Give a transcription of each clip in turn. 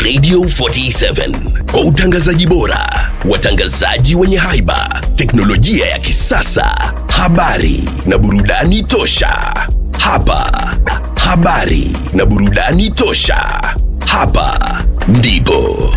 Radio 47 kwa utangazaji bora, watangazaji wenye haiba, teknolojia ya kisasa, habari na burudani tosha. Hapa habari na burudani tosha. Hapa ndipo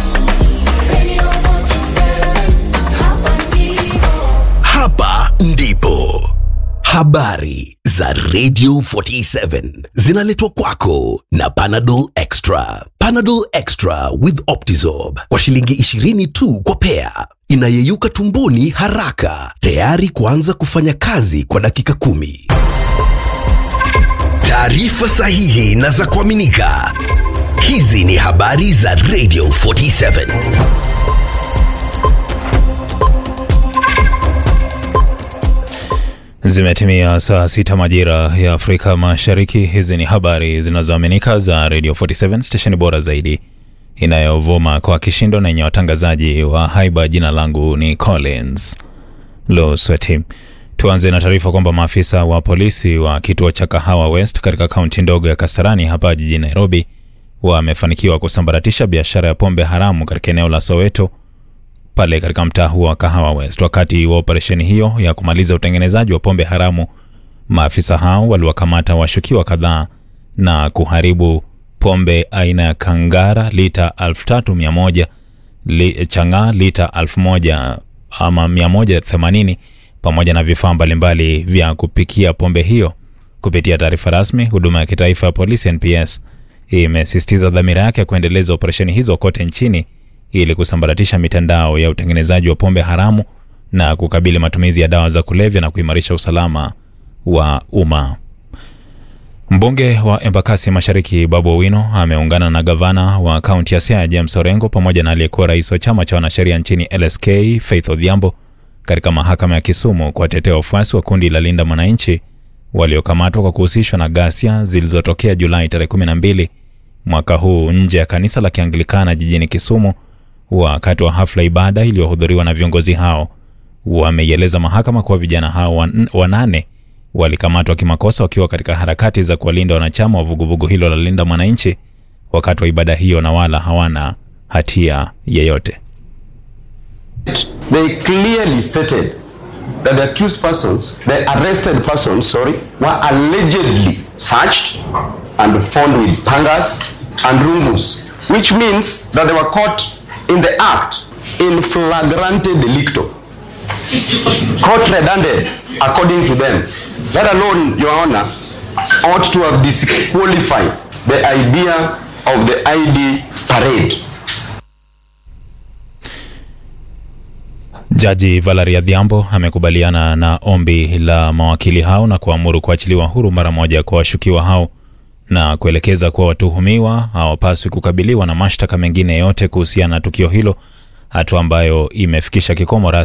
hapa ndipo habari za Radio 47 zinaletwa kwako na Panadol Extra. Panadol Extra with Optizorb kwa shilingi 20 tu kwa pea, inayeyuka tumboni haraka, tayari kuanza kufanya kazi kwa dakika kumi. Taarifa sahihi na za kuaminika. Hizi ni habari za Radio 47. Zimetimia saa sita majira ya Afrika Mashariki. Hizi ni habari zinazoaminika za Radio 47 stesheni bora zaidi inayovuma kwa kishindo na yenye watangazaji wa haiba. Jina langu ni Collins Losweti. Tuanze na taarifa kwamba maafisa wa polisi wa kituo cha Kahawa West katika kaunti ndogo ya Kasarani hapa jijini Nairobi wamefanikiwa kusambaratisha biashara ya pombe haramu katika eneo la Soweto pale katika mtaa huo wa Kahawa West. Wakati wa operesheni hiyo ya kumaliza utengenezaji wa pombe haramu, maafisa hao waliwakamata washukiwa kadhaa na kuharibu pombe aina ya Kangara lita 3100 li, chang'aa lita 1000 ama 180 pamoja na vifaa mbalimbali vya kupikia pombe hiyo. Kupitia taarifa rasmi, huduma ya kitaifa ya polisi NPS imesisitiza dhamira yake ya kuendeleza operesheni hizo kote nchini ili kusambaratisha mitandao ya utengenezaji wa pombe haramu na kukabili matumizi ya dawa za kulevya na kuimarisha usalama wa umma. Mbunge wa Embakasi Mashariki Babu Owino ameungana na gavana wa kaunti ya Siaya James Orengo pamoja na aliyekuwa rais wa chama cha wanasheria nchini LSK Faith Odhiambo katika mahakama ya Kisumu kuwatetea wafuasi wa kundi la Linda Mwananchi waliokamatwa kwa kuhusishwa na ghasia zilizotokea Julai tarehe 12 mwaka huu nje ya kanisa la Kianglikana jijini Kisumu wakati wa hafla ibada iliyohudhuriwa na viongozi hao. Wameieleza mahakama kuwa vijana hao wan- wanane walikamatwa kimakosa wakiwa katika harakati za kuwalinda wanachama wa vuguvugu hilo la Linda Mwananchi wakati wa ibada hiyo na wala hawana hatia yeyote. They clearly stated that the accused persons, the arrested persons, sorry, were allegedly searched and found with pangas and rumus, which means that they were caught in the act in flagrante delicto. Court redundant according to them. That alone, Your Honor, ought to have disqualified the idea of the ID parade. Jaji Valeria Dhiambo amekubaliana na ombi la mawakili hao na kuamuru kuachiliwa huru mara moja kwa washukiwa hao na kuelekeza kuwa watuhumiwa hawapaswi kukabiliwa na mashtaka mengine yote kuhusiana na tukio hilo, hatua ambayo imefikisha kikomo rasmi